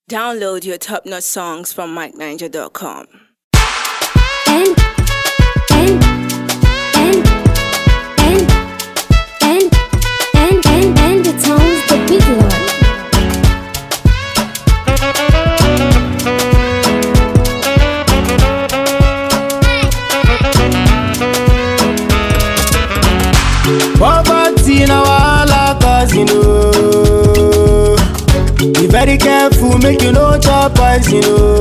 Download your top notch songs from MikeNiger.com. and and and and and and and and the tones the big lord. Poverty na wahala cause you know Be very careful make you no chop poison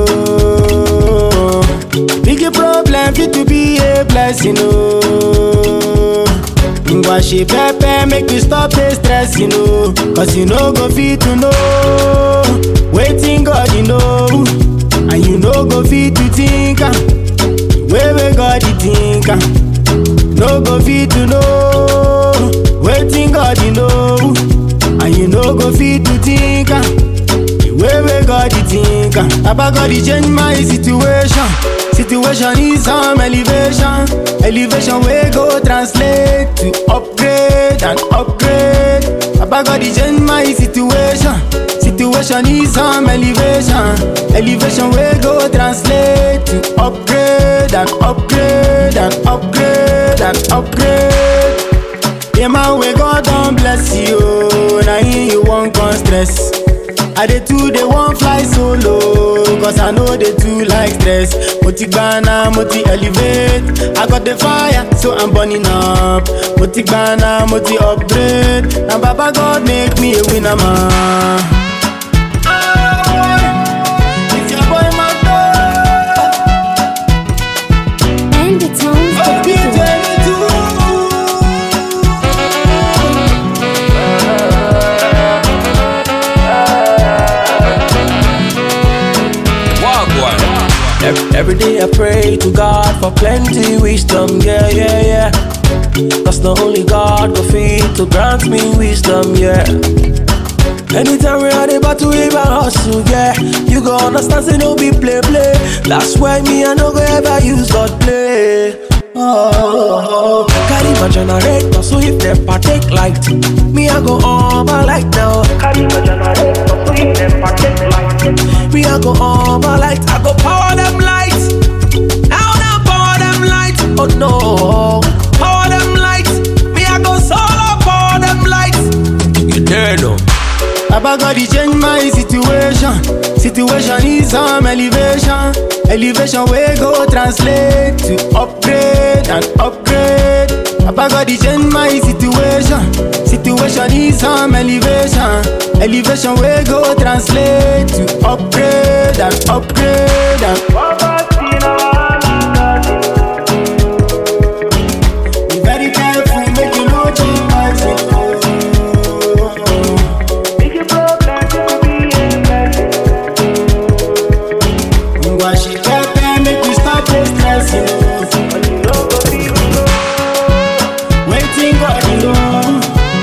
oh Big problem fit to be a blessing oh Ngwa she pepper make you stop the stress you know Cause you no go fit to know Waiting God you know And you no go fit to think am Way way God you think am no go fit to know wetin God you know and you no go fit to think am the way wey God dey think am baba God dey change my situation situation need some elevation elevation wey go translate to upgrade and upgrade baba God dey change my situation situation need some elevation elevation wey go translate to upgrade and upgrade and upgrade and upgrade the man wey God don bless you na him you wan come stress i dey too dey wan fly solo cause i no dey too like stress mo ti gbana mo ti elevate i got the fire so i'm burning up mo ti gbana mo ti upgrade na baba God make me a winner man. It's your boy Mato. And the tones the big lord. Wagwan. Ev- Every day I pray to God for plenty wisdom, yeah, yeah, yeah. Cause not only God will feed to grant me wisdom, yeah. Anytime we are about to even hustle, yeah. You go understand, say no be play, play. That's why me, I no go ever use God play. Oh, carry my generator, so if they partake light, me I go on my light now. Carry my generator, so if they partake light, me I go on my light. I go power them lights. Now now power them lights. Oh no, power them lights. Me I go solo power them lights. You there no? Baba God he change my situation. Situation is some elevation. Elevation wey go translate to upgrade and upgrade. Baba God he change my situation. Situation is some elevation. Elevation wey go translate to upgrade and upgrade and Be very careful, make you no change my situation. Ngwa she pepper make we stop the stress, you know. Waiting God, you know.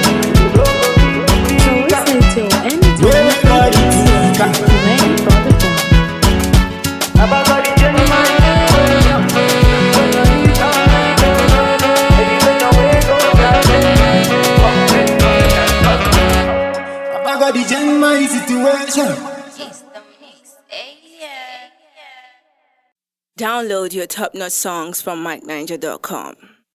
So listen to and the Where tones God the is big lord. Ready for the phone. Baba God, he change my situation. Download your top notch songs from MikeNiger.com.